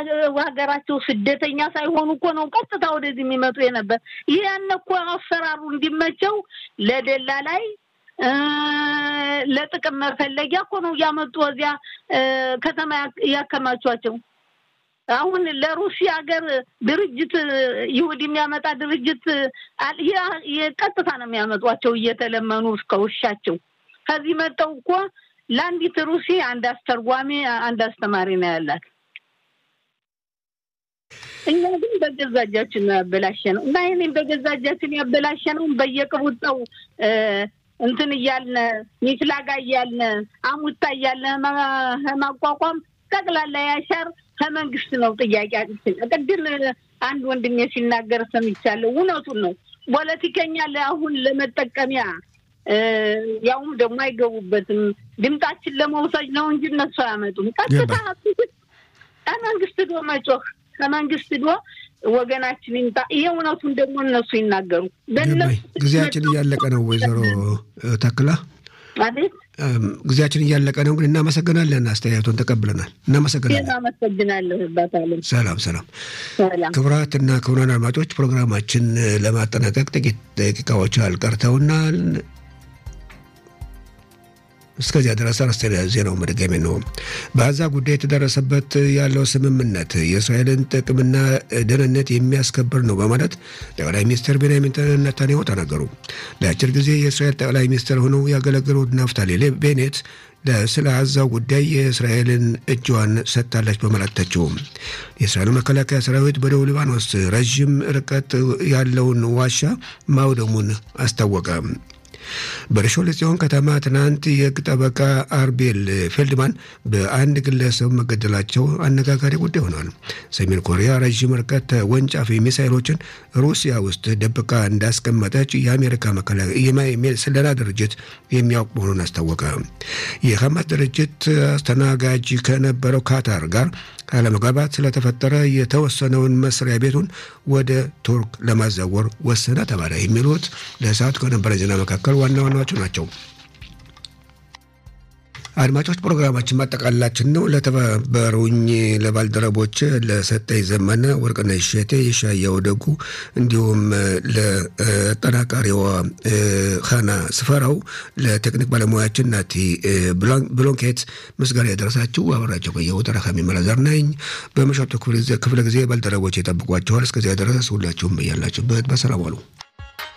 ሀገራቸው ስደተኛ ሳይሆኑ እኮ ነው ቀጥታ ወደዚህ የሚመጡ የነበር። ያን እኮ አሰራሩ እንዲመቸው ለደላ ላይ ለጥቅም መፈለጊያ እኮ ነው እያመጡ እዚያ ከተማ ያከማቿቸው። አሁን ለሩሲያ ሀገር ድርጅት ይሁድ የሚያመጣ ድርጅት ቀጥታ ነው የሚያመጧቸው እየተለመኑ እስከ ውሻቸው። ከዚህ መጠው እኮ ለአንዲት ሩሲ አንድ አስተርጓሚ፣ አንድ አስተማሪ ነው ያላት። እኛ ግን በገዛ እጃችን ነው ያበላሸ ነው እና ይህንን በገዛ እጃችን ያበላሸ ነው በየቅቡጠው እንትን እያልነ ሚፍላጋ እያልነ አሙታ እያልነ ማቋቋም ጠቅላላ ያሻር ከመንግስት ነው ጥያቄያችን። ቅድም አንድ ወንድሜ ሲናገር ሰምቻለሁ። እውነቱን ነው። ፖለቲከኛ ለአሁን ለመጠቀሚያ ያውም ደግሞ አይገቡበትም። ድምጣችን ለመውሰድ ነው እንጂ እነሱ አያመጡም። ቀጥታ ከመንግስት ዶ መጮህ ከመንግስት ዶ ወገናችን ይምጣ። ይሄ እውነቱን ደግሞ እነሱ ይናገሩ። ጊዜያችን እያለቀ ነው። ወይዘሮ ተክላ አቤት ጊዜያችን እያለቀ ነው፣ ግን እናመሰግናለን። አስተያየቱን ተቀብለናል። እናመሰግናለን። አመሰግናለሁ። ባታለን ሰላም ሰላም። ሰላም ክቡራትና ክቡራን አድማጮች ፕሮግራማችን ለማጠናቀቅ ጥቂት ደቂቃዎች አልቀርተውናል። እስከዚያ ድረስ አርዕስተ ዜናው መድገሜ ነው። በጋዛ ጉዳይ የተደረሰበት ያለው ስምምነት የእስራኤልን ጥቅምና ደህንነት የሚያስከብር ነው በማለት ጠቅላይ ሚኒስትር ቤንያሚን ኔታንያሁ ተናገሩ። ለአጭር ጊዜ የእስራኤል ጠቅላይ ሚኒስትር ሆነው ያገለገሉት ናፍታሊ ቤኔት ስለ ጋዛው ጉዳይ የእስራኤልን እጇን ሰጥታለች በማለት ተችው። የእስራኤሉ መከላከያ ሰራዊት በደቡብ ሊባኖስ ረዥም ርቀት ያለውን ዋሻ ማውደሙን አስታወቀ። በርሾለ ጽዮን ከተማ ትናንት የሕግ ጠበቃ አርቤል ፌልድማን በአንድ ግለሰብ መገደላቸው አነጋጋሪ ጉዳይ ሆኗል። ሰሜን ኮሪያ ረዥም ርቀት ወንጫፊ ሚሳይሎችን ሩሲያ ውስጥ ደብቃ እንዳስቀመጠች የአሜሪካ ስለላ ድርጅት የሚያውቅ መሆኑን አስታወቀ። የሐማስ ድርጅት አስተናጋጅ ከነበረው ካታር ጋር አለመግባባት ስለተፈጠረ የተወሰነውን መስሪያ ቤቱን ወደ ቱርክ ለማዛወር ወሰነ ተባለ። የሚሉት ለሰዓቱ ከነበረ ዜና መካከል ዋና ዋናዎቹ ናቸው። አድማጮች ፕሮግራማችን ማጠቃላችን ነው። ለተባበሩኝ ለባልደረቦች ለሰጠኝ ዘመነ፣ ወርቅነሽ እሸቴ፣ የሻየው ደጉ እንዲሁም ለጠናቃሪዋ ሀና ስፈራው፣ ለቴክኒክ ባለሙያችን ናቲ ብሎንኬት ምስጋና ያደረሳችሁ አበራቸው ቆየሁ። ተረካሚ መለዘር ነኝ። በምሽቱ ክፍለ ጊዜ ባልደረቦች የጠብቋችኋል። እስከዚያ ድረስ ሁላችሁም በያላችሁበት በሰላም ዋሉ።